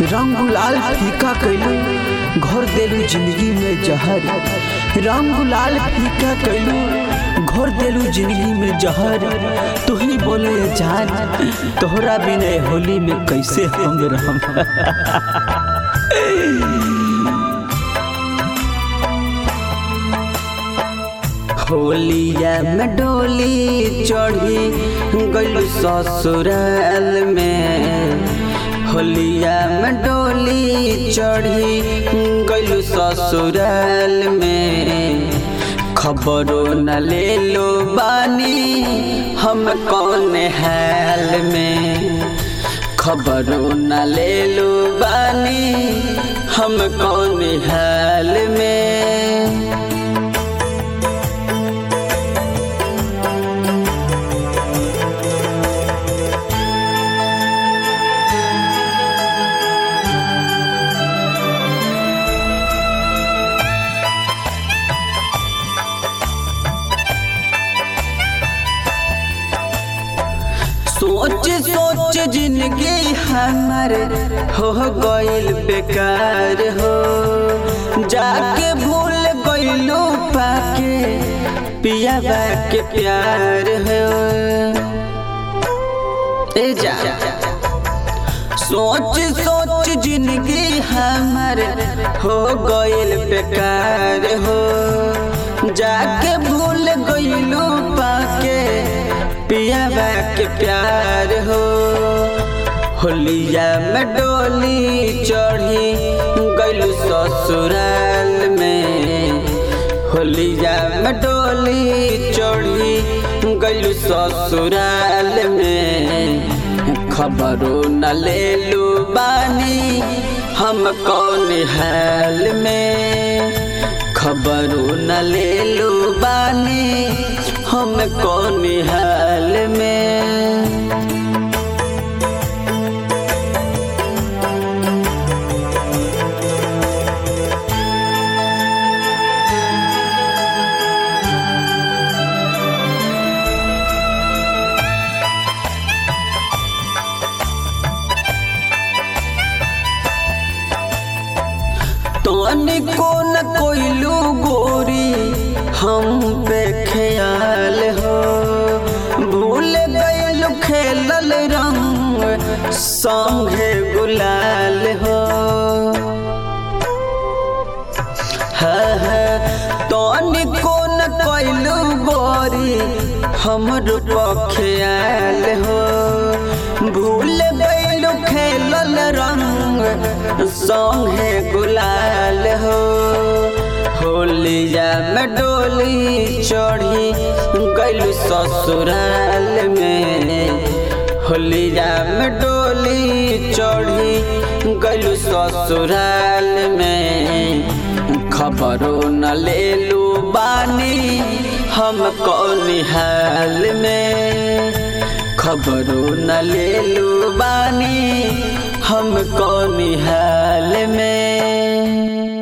रंग गुलाल फीका कैलू घर देलू जिंदगी में जहर रंग गुलाल फीका कैलू घर देलू जिंदगी में जहर तू ही बोले जान तोहरा बिना होली में कैसे हम रहम होलिया में डोली चढ़ी गलू ससुराल में होलिया में डोली चढ़ी गलू ससुराल में खबरों न ले लो बानी हम कौन हाल में खबरों न ले लो बानी हम कौन हाल में सोच सोच जिंदगी हमार हो गइल बेकार हो जाके भूल गइलो पाके पिया के प्यार हो ए जा सोच सोच जिंदगी हमार हो गइल बेकार हो जाके भूल गइलो पाके पिया के प्यार हो होलिया में डोली चढ़ी गलू ससुराल में होलिया में डोली चढ़ी गलू ससुराल में खबरों न ले लू बानी हम कौन हाल में खबरों न ले लू बानी हम कौन हाल में को न कोइलू गोरी हम पे ख्याल हो भूल गइल खेलल रंग संगे गुलाल हो तोनी को न कोइलू गोरी हमर ख्याल हो भूल गइल खेलल रंग संगे गुलाल हो होलिया में डोली चढ़ी गलू ससुराल में होलिया में डोली चढ़ी गलू ससुराल में खबरों न ले लू बानी हम कौन हाल में खबरों न ले लू बानी हम कौन हाल में